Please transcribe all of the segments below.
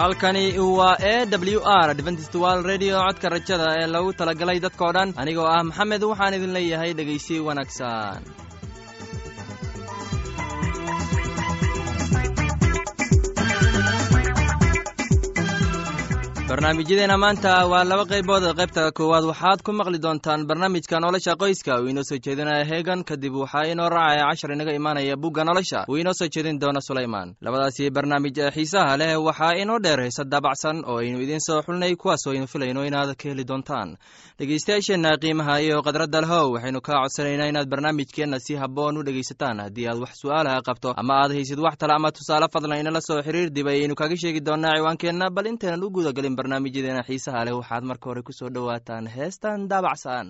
halkani waa e w r adventist wal redio codka rajada ee lagu talagalay dadkoo dhan anigoo ah maxamed waxaan idin leeyahay dhegaysi wanaagsan barnaamijyadeena maanta waa laba qaybood qaybta koowaad waxaad ku maqli doontaan barnaamijka nolosha qoyska uu inoo soo jeedinaya heegan kadib waxaa inoo raacaya cashar inaga imaanaya bugga nolosha uu inoo soo jeedin doono sulaymaan labadaasi barnaamij ee xiisaha leh waxaa inoo dheer heese daabacsan oo aynu idiin soo xulnay kuwaas oo aynu filayno inaad ka heli doontaan dhegeystayaasheenna qiimaha iyo khadradda lehow waxaynu kaa codsanaynaa inaad barnaamijkeenna si habboon u dhegaysataan haddii aad wax su'aalaha qabto ama aad haysid wax tale ama tusaale fadlan inala soo xiriir dib ayaynu kaga sheegi doonaa ciwaankeenna bal intaynan u gudagelin barnaamijyadeena xiisaha leh waxaad marka hore ku soo dhowaataan heestan daabacsan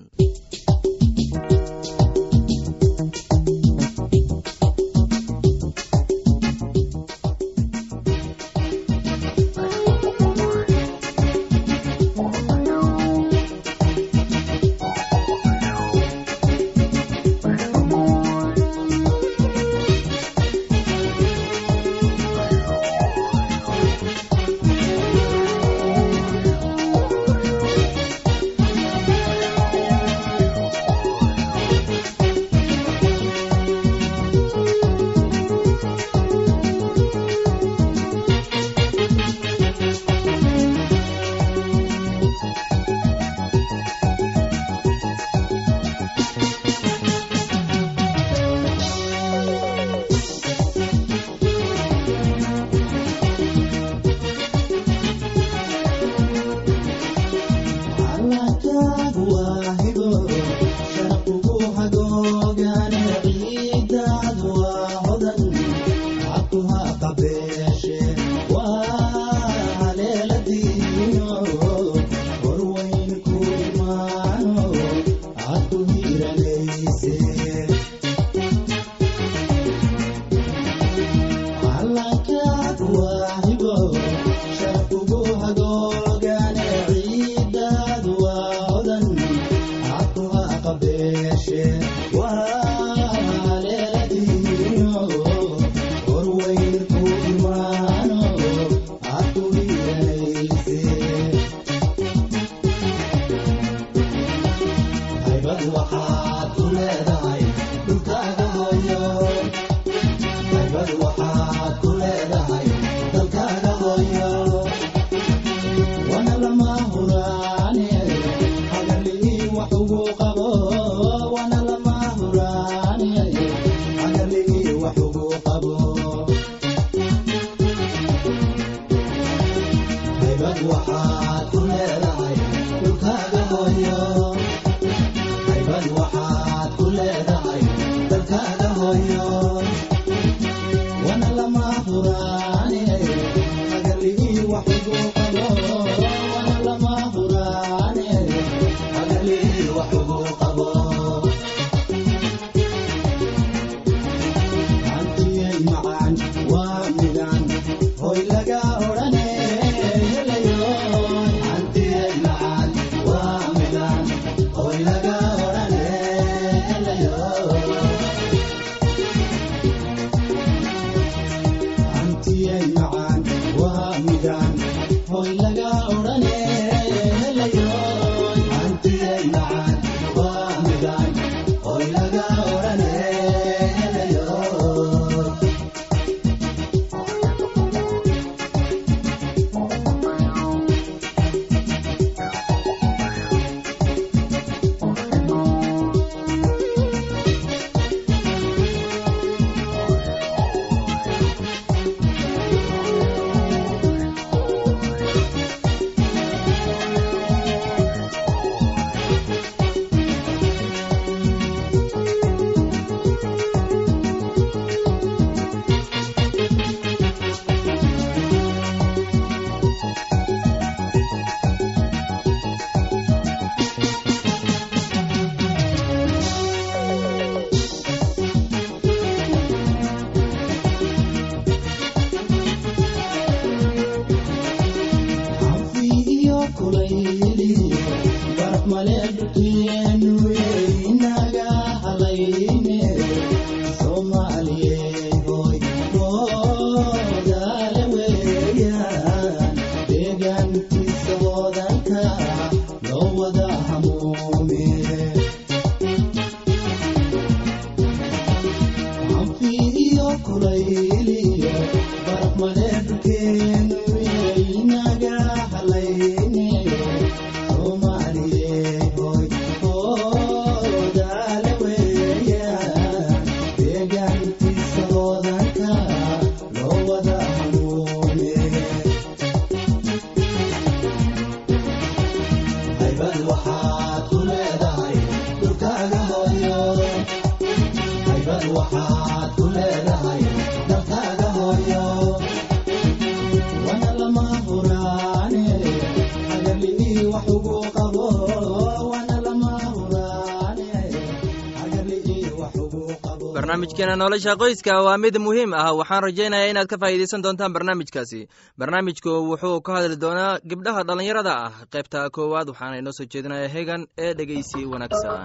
barnaamijkeena nolosha qoyska waa mid muhiim ah waxaan rajaynayaa inaad ka faa'iidaysan doontaan barnaamijkaasi barnaamijku wuxuu ka hadli doonaa gabdhaha dhallinyarada ah qaybta koowaad waxaana inoo soo jeedinaya hegan ee dhegeysi wanaagsan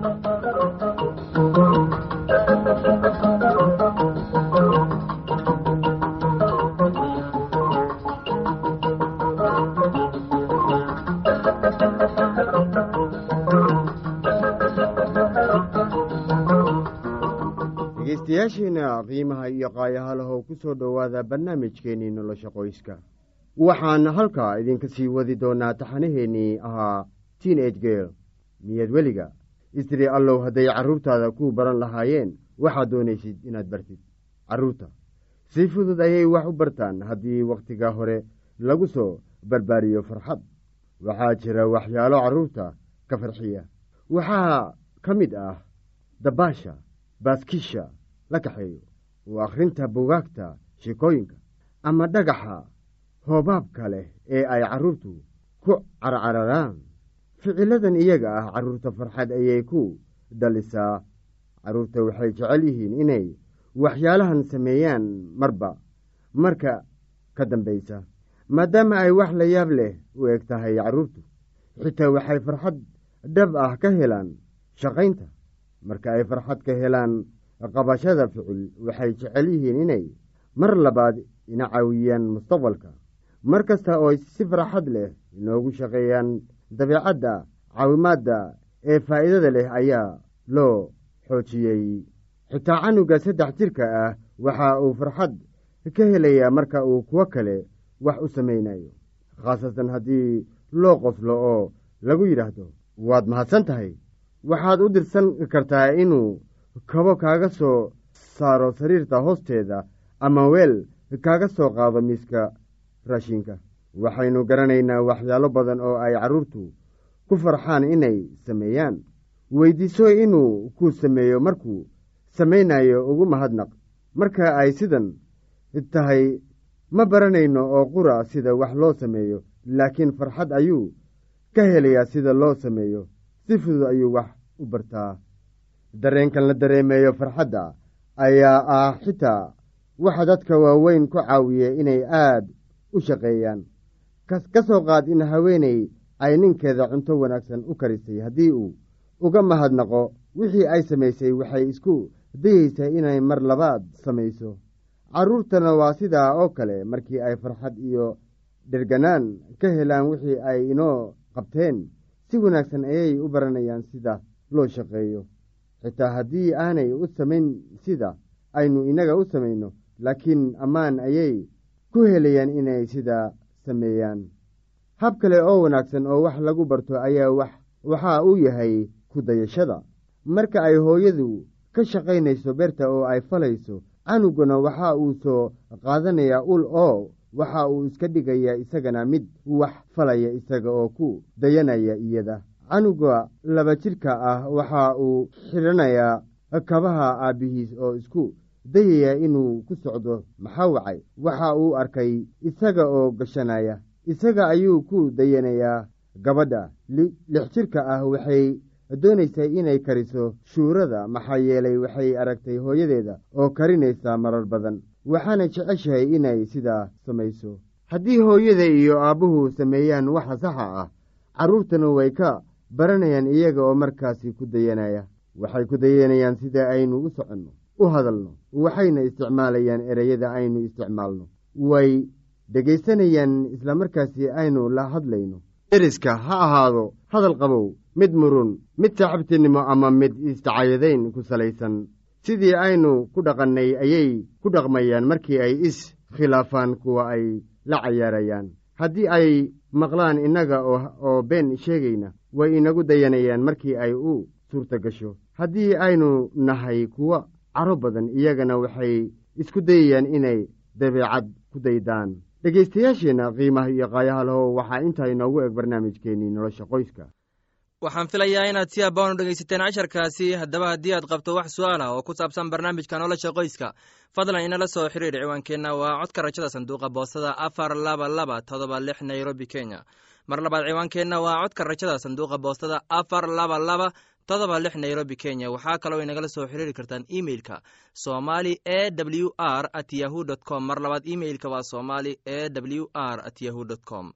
dhegeystayaasheena qiimaha iyo qaayahalahow ku soo dhowaada barnaamijkeennii nolosha qoyska waxaan halkaa idinka sii wadi doonaa taxanaheennii ahaa tiin age geel niyad weliga istiri allow hadday carruurtaada ku baran lahaayeen waxaad doonaysid inaad bartid carruurta si fudud ayay wax u bartaan haddii wakhtiga hore lagu soo barbaariyo farxad waxaa jira waxyaalo carruurta ka farxiya waxaa ka mid ah dabaasha baaskisha la kaxeeyo oo akhrinta bugaagta sheekooyinka ama dhagaxa hoobaabka leh ee ay carruurtu ku carcararaan ficiladan iyaga ah carruurta farxad ayay ku dhalisaa carruurta waxay jecel yihiin inay waxyaalahan sameeyaan marba marka ka dambaysa maadaama ay wax la yaab leh u eg tahay carruurtu xitaa waxay farxad dhab ah ka helaan shaqaynta marka ay farxad ka helaan qabashada ficil waxay jecel yihiin inay mar labaad ina caawiyaan mustaqbalka mar kasta oo si farxad leh inoogu shaqeeyaan dabeecadda caawimaadda ee faa'iidada leh ayaa loo xoojiyey xitaa canuga saddex jirka ah waxa uu farxad ka helayaa marka uu kuwo kale wax u samaynayo khaasatan haddii loo qoslo oo lagu yidhaahdo waad mahadsan tahay waxaad u dirsan kartaa inuu kabo kaaga soo saaro sariirta hoosteeda ama weel kaaga soo qaado miiska raashinka waxaynu garanaynaa waxyaalo badan oo ay carruurtu ku farxaan inay sameeyaan weydiiso inuu ku sameeyo markuu samaynayo ugu mahadnaq marka ay sidan tahay ma baranayno oo qura sida wax loo sameeyo laakiin farxad ayuu ka helayaa sida loo sameeyo si fudud ayuu wax u bartaa dareenkan la dareemeeyo farxadda ayaa ah xitaa waxa dadka waaweyn ku caawiya inay aad u shaqeeyaan ka soo qaad in haweeney ay ninkeeda cunto wanaagsan u karisay haddii uu uga mahadnaqo wixii ay samaysay waxay isku dayeysaa inay mar labaad samayso carruurtana waa sidaa oo kale markii ay farxad iyo dherganaan ka helaan wixii ay inoo qabteen si wanaagsan ayay u baranayaan sida loo shaqeeyo xitaa haddii aanay u samayn sida aynu innaga u samayno laakiin ammaan ayay ku helayaan inay sidaa sameeyaan hab kale oo wanaagsan oo wax lagu barto ayaa waxa uu yahay ku dayashada marka ay hooyadu ka shaqaynayso beerta oo ay falayso canuguna waxa uu soo qaadanayaa ul oo waxa uu iska dhigayaa isagana mid wax falaya isaga oo ku dayanaya iyada canuga laba jidhka ah waxa uu xidhanayaa kabaha aabbihiis oo isku dayaya inuu ku socdo maxaa wacay waxa uu arkay isaga oo gashanaya isaga ayuu ku dayanayaa gabadha lix jidhka ah waxay doonaysaa inay kariso shuurada maxaa yeelay waxay aragtay hooyadeeda oo karinaysa marar badan waxaana jeceshahay inay sidaa samayso haddii hooyada iyo aabbuhu sameeyaan waxa saxa ah carruurtana way ka baranayaan iyaga oo markaasi ku dayanaya waxay ku dayanayaan sida aynu u soconno u hadalno waxayna isticmaalayaan ereyada aynu isticmaalno way dhegaysanayaan islamarkaasi aynu la hadlayno deriska ha ahaado hadal qabow mid murun mid saaxiibtinimo ama mid isdacayadayn ku salaysan sidii aynu ku dhaqannay ayay ku dhaqmayaan markii ay is khilaafaan kuwa ay la cayaarayaan haddii ay maqlaan innaga oo been sheegayna way inagu dayanayaan markii ay u suurta gasho haddii aynu nahay kuwo caro badan iyagana waxay isku dayayaan inay dabeecad ku daydaan dhegaystayaasheenna qiimaha iyo qaayaha lahow waxaa intaa inoogu eg barnaamijkeennii nolosha qoyska waxaan filayaa inaad si abbaanu dhegaysateen casharkaasi haddaba haddii aad qabto wax su-aal ah oo ku saabsan barnaamijka nolosha qoyska fadlan inala soo xiriir ciwaankeenna waa codka rajada sanduuqa boostada afar laba laba todoba lix nairobi kenya mar labaad ciwaankeenna waa codka rajada sanduuqa boostada afar laba laba todoba lix nairobi kenya waxaa kaloo inagala soo xiriiri kartaan emeilka somali e w r at yahu dt com mar labaad emeilka waa somali e w r at yahu dt com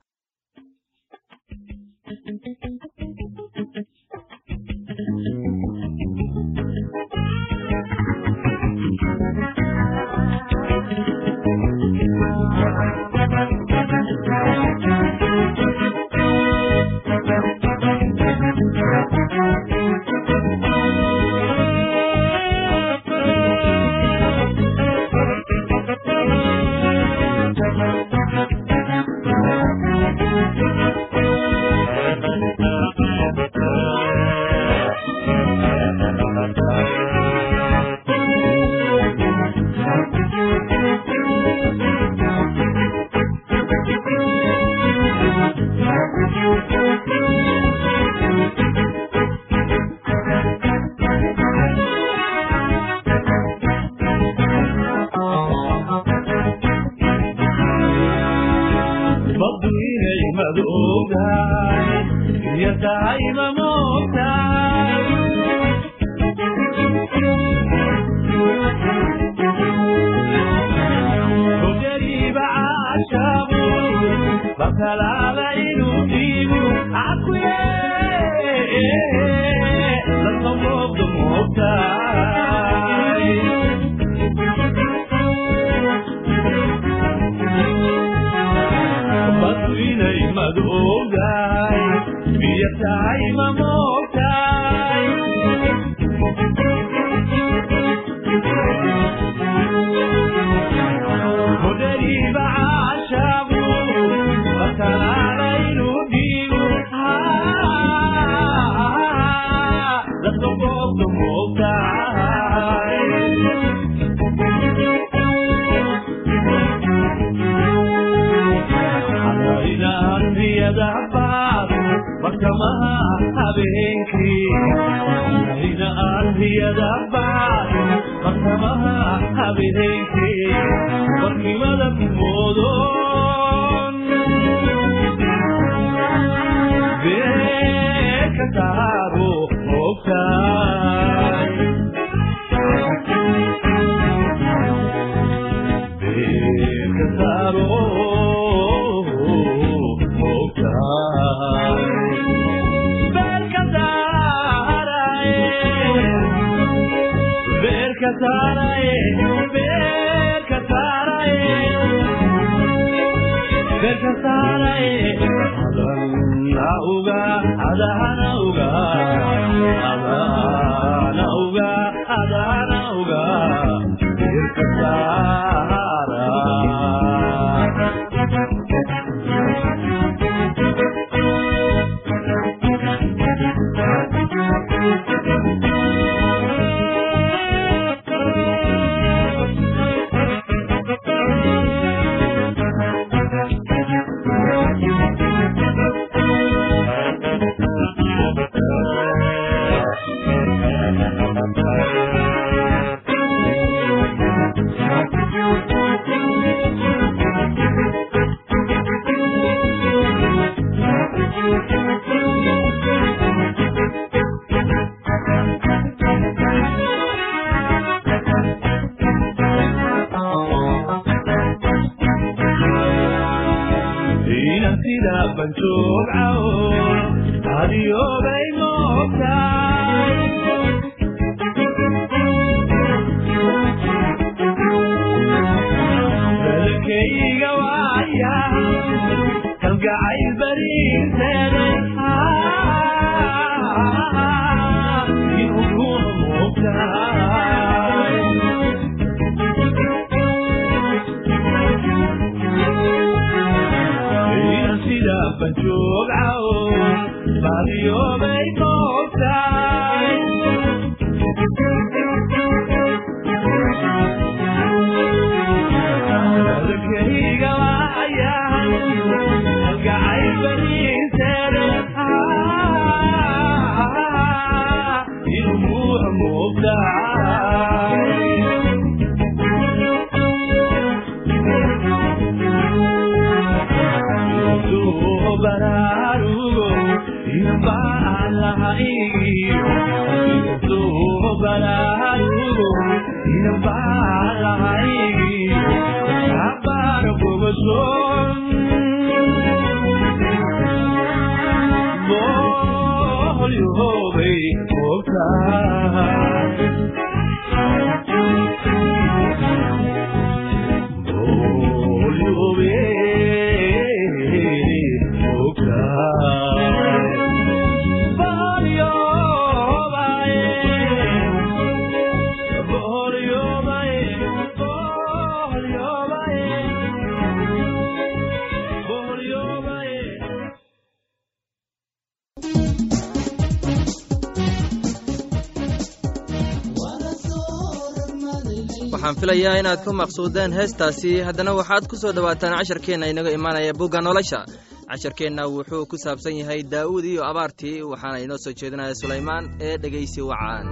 waxaan filayaa inaad ku maqsuudeen heestaasi haddana waxaad ku soo dhowaataan casharkeenna inaga imaanaya bugga nolosha casharkeenna wuxuu ku saabsan yahay daa'uud iyo abaartii waxaana inoo soo jeedinaya sulaymaan ee dhegaysi wacaan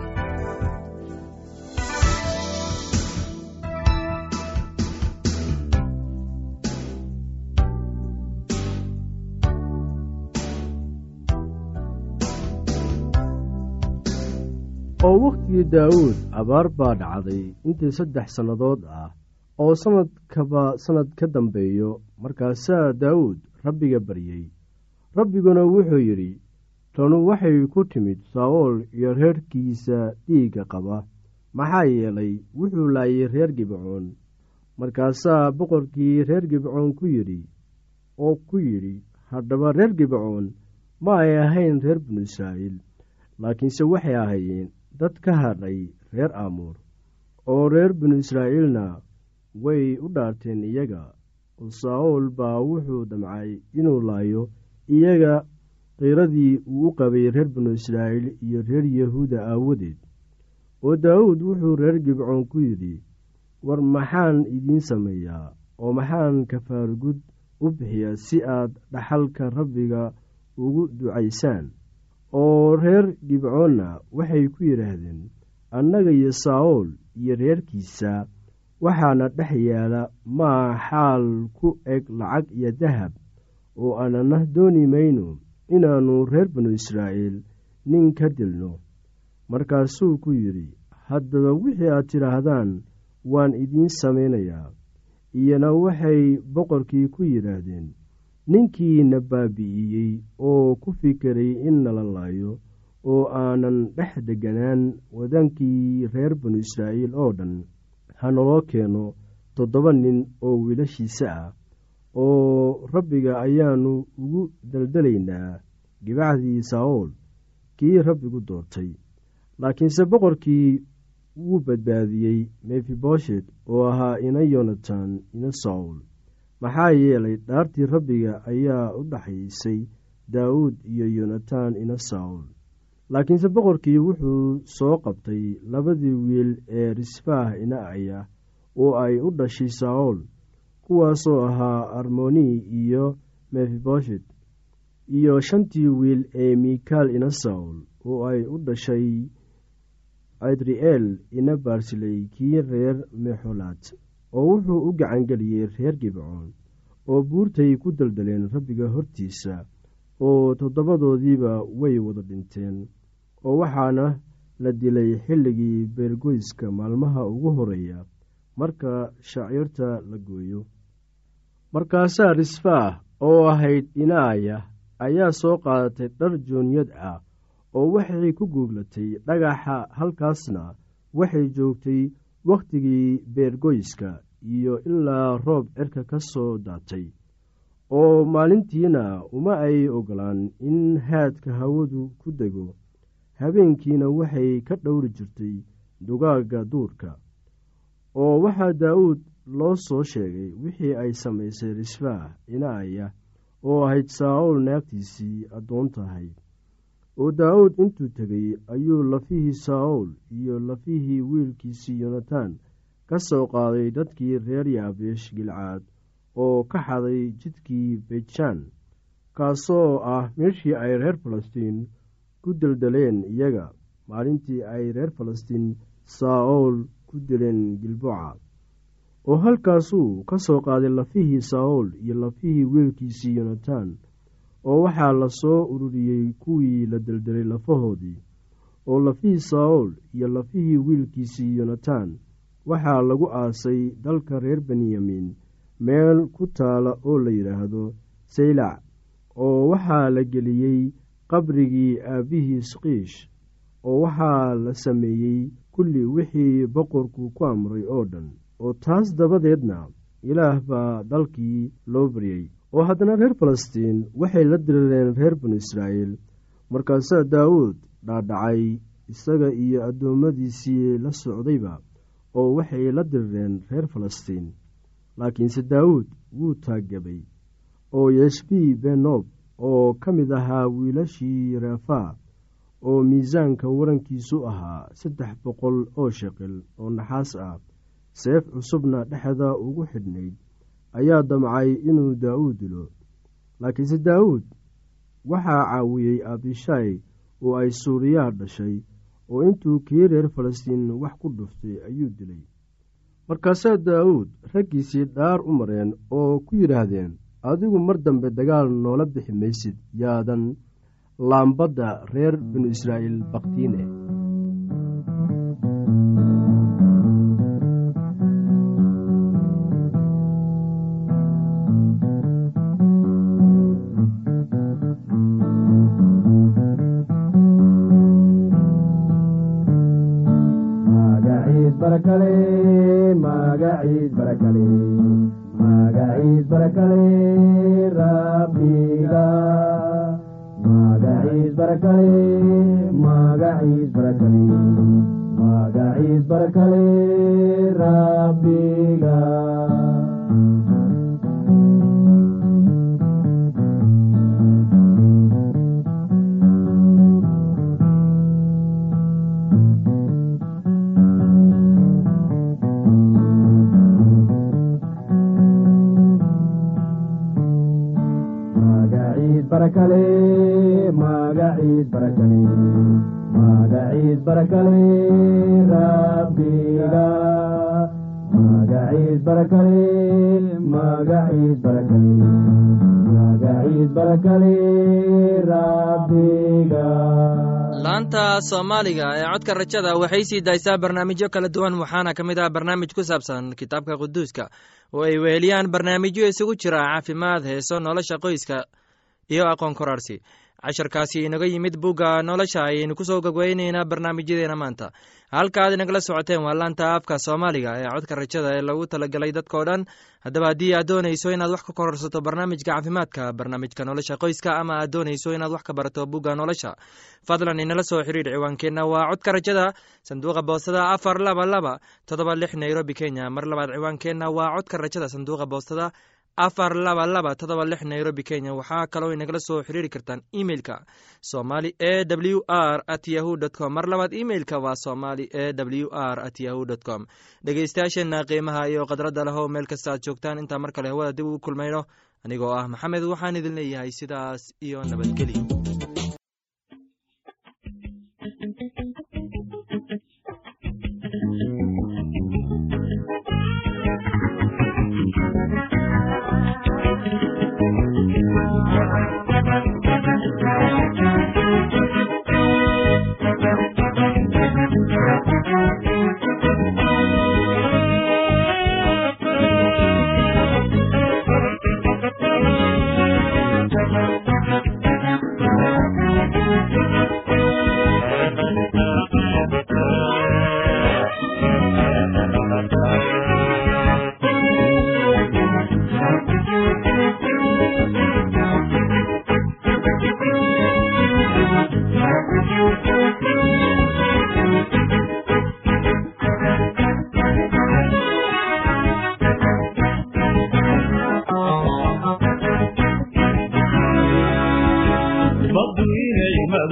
oo wakhtigii daa'uud abaar baa dhacday intii saddex sannadood ah oo sannadkaba sannad ka dambeeyo markaasaa daa'uud rabbiga baryey rabbiguna wuxuu yidhi tanu waxay ku timid saa'ool iyo reerkiisa dhiigga qaba maxaa yeelay wuxuu laayay reer gibcoon markaasaa boqorkii reer gibcoon ku yidhi oo ku yidhi haddaba reer gibcoon ma ay ahayn reer binu israa'iil laakiinse waxay ahaayeen dad ka hadhay reer aamuur oo reer binu israa'iilna way u dhaarteen iyaga oo saa'ool baa wuxuu damcay inuu laayo iyaga qiiradii uu u qabay reer binu israa'iil iyo reer yahuuda aawadeed oo daawuud wuxuu reer gibcoon ku yidhi war maxaan idiin sameeyaa oo maxaan kafaargud u bixiyaa si aad dhaxalka rabbiga ugu ducaysaan oo reer gibcoonna waxay ku yidhaahdeen annaga iyo saa'ool iyo reerkiisa waxaana dhex yaala maa xaal ku eg lacag iyo dahab oo aanana dooni mayno inaannu reer binu israa'iil nin ka dilno markaasuu ku yidhi haddaba wixii aad tidhaahdaan waan idiin samaynayaa iyana waxay boqorkii ku yidhaahdeen ninkiina baabi'iyey oo ku fikiray in nala laayo oo aanan dhex degganaan wadankii reer binu israa'iil oo dhan ha naloo keeno toddoba nin oo wiilashiisa ah oo rabbiga ayaannu ugu daldalaynaa gibacdii saa'ool kii rabbigu doortay laakiinse boqorkii wuu badbaadiyey mefiboshet oo ahaa ina yonatan ina saul maxaa yeelay dhaartii rabbiga ayaa u dhaxaysay daawuud iyo yonatan ina saul laakiinse boqorkii wuxuu soo qabtay labadii wiil ee risfaah ina aya oo ay u dhashay saul kuwaasoo ahaa armoni iyo mefiboshet iyo shantii wiil ee mikaal ina saul oo ay u dhashay adri'eel ina baarsiley kii reer mexolaad oo wuxuu u gacangeliyey reer gibcoon oo buurtay ku daldaleen rabbiga hortiisa oo toddobadoodiiba way wada dhinteen oo waxaana la dilay xilligii beergoyska maalmaha ugu horeeya marka shaciirta la gooyo markaasaa risfaah oo ahayd inaaya ayaa soo qaadatay dhar joonyad ah oo waxay ku guuglatay dhagaxa halkaasna waxay joogtay wakhtigii beergoyska iyo ilaa roob cirka ka soo daatay oo maalintiina uma ay ogolaan in haadka hawadu ku dego habeenkiina waxay ka dhowri jirtay dugaagga duurka oo waxaa daa'uud loo soo sheegay wixii ay samaysay risfaah inaaya oo ahayd saa-uul naagtiisii addoon tahay oo daawuud intuu tegey ayuu lafihii saa-uul iyo lafihii wiilkiisii yonatan ka soo qaaday dadkii reer yaabeesh gilcaad oo ka xaday jidkii bejaan kaasoo ah meeshii ay reer falastiin ku deldeleen iyaga maalintii ay reer falastiin saa-uul ku dileen gilboca oo halkaasuu ka soo qaaday lafihii saa-uul iyo lafihii wiilkiisii yonatan oo waxaa la soo ururiyey kuwii la deldelay lafahoodii oo lafihii saa-uul iyo lafihii wiilkiisii yonatan waxaa lagu aasay dalka reer benyamin meel ku taala oo la yidhaahdo saylac oo waxaa la geliyey qabrigii aabbihii skiish oo waxaa la sameeyey kulli wixii boqorku ku amray oo dhan oo taas dabadeedna ilaah baa dalkii loo baryey oo haddana reer falastiin waxay la dirireen reer banu israa'iil markaasaa daawuud dhaadhacay isaga iyo addoommadiisii la socdayba oo waxay la dirireen reer falastiin laakiinse daawuud wuu taaggabay oo yeshbii benob oo ka mid ahaa wiilashii reefaa oo miisaanka warankiisu ahaa saddex boqol oo sheqil oo naxaas ah seef cusubna dhexda ugu xidhnayd ayaa damcay inuu daa'uud dilo laakiinse daawuud waxaa caawiyey abishaay oo ay suuriyaha dhashay oo intuu kii reer falastiin wax ku dhuftay ayuu dilay markaasaa daawuud raggiisii dhaar u mareen oo ku yidhaahdeen adigu mar dambe dagaal noola bixi maysid yaadan laambadda reer binu israa'iil baktiine magaciis barakale rabbiga magaciis barakale magaciis barakale magaciis barakale rabbiga barakale magaciis barakale magaciis barakale rabbiga magaciis barakale magaciis barakale magaciis barakale rabbiga laanta soomaaliga ee codka rajada waxay sii daysaa barnaamijyo kala duwan waxaana ka mid ah barnaamij ku saabsan kitaabka quduuska oo ay weheliyaan barnaamijyo isugu jira caafimaad heeso nolosha qoyska iyo aqoon koraarsi casharkaasi inaga yimid bugga nolosha ayaynu kusoo gogweyneynaa barnaamijyadeena maanta halka aad inagala socoteen waa laanta afka soomaaliga ee codka rajada ee lagu talagalay dadkao dhan haddaba haddii aad doonayso inaad wax ka kororsato barnaamijka caafimaadka barnaamijka nolosha qoyska ama aad doonayso inaad wax ka barato bugga nolosha fadlan inala soo xiriir ciwaankeenna waa codka rajada sanduuqa boostada afar laba laba todoba lix nairobi kenya mar labaad ciwaankeenna waa codka rajada sanduuqa boostada afar laba laba todoba lix nairobi kenya waxaa kaloo inagala soo xiriiri kartaan emeilka somali e w r at yahu dt com mar labaad emeilka waa somali e w r at yahu dt com dhegeystayaasheenna qiimaha iyo khadradda lehow meel kasta aad joogtaan intaa mar kale hawada dib ugu kulmayno anigoo ah maxamed waxaan idin leeyahay sidaas iyo nabadgelyo Thank you.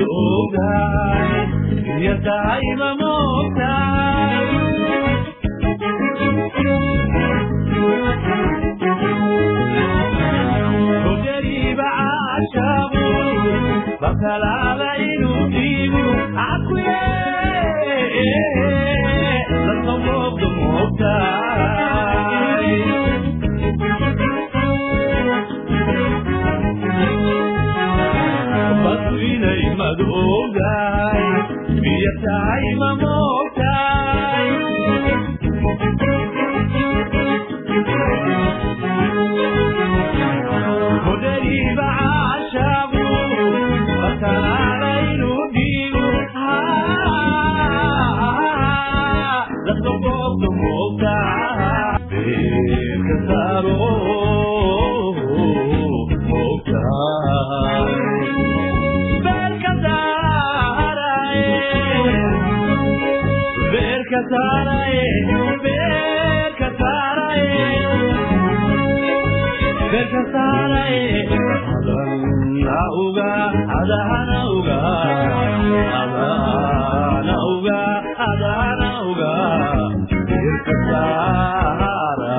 ogaay iyo tahayba moogtaay hogariiba caashaabu bakalaaba inuu dhiigu cakuye dadka moogda moogtaay badu inay madu ogaay biyo tahay ma moogtaay hodariiba caashaabu bakalaala inuu dhiigu dadka moogda moogtaa beerka saaro moogtaay beerka saaraye beerka saaraye beerka saaraye beerka saaraye adana uga adana uga adana uga adana uga beerka saara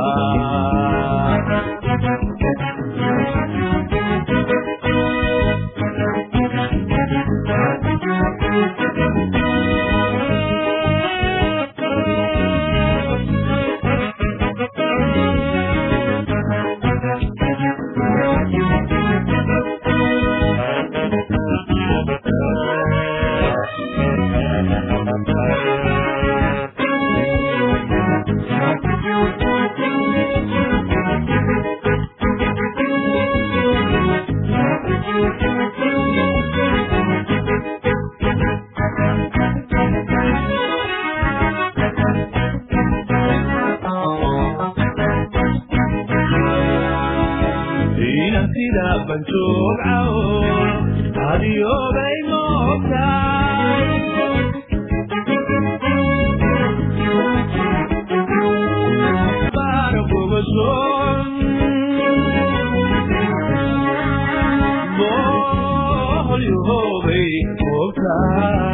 inan sida banjoogcaw adiyoobay moogtaay baara bogoson boholyohoobay moogtaay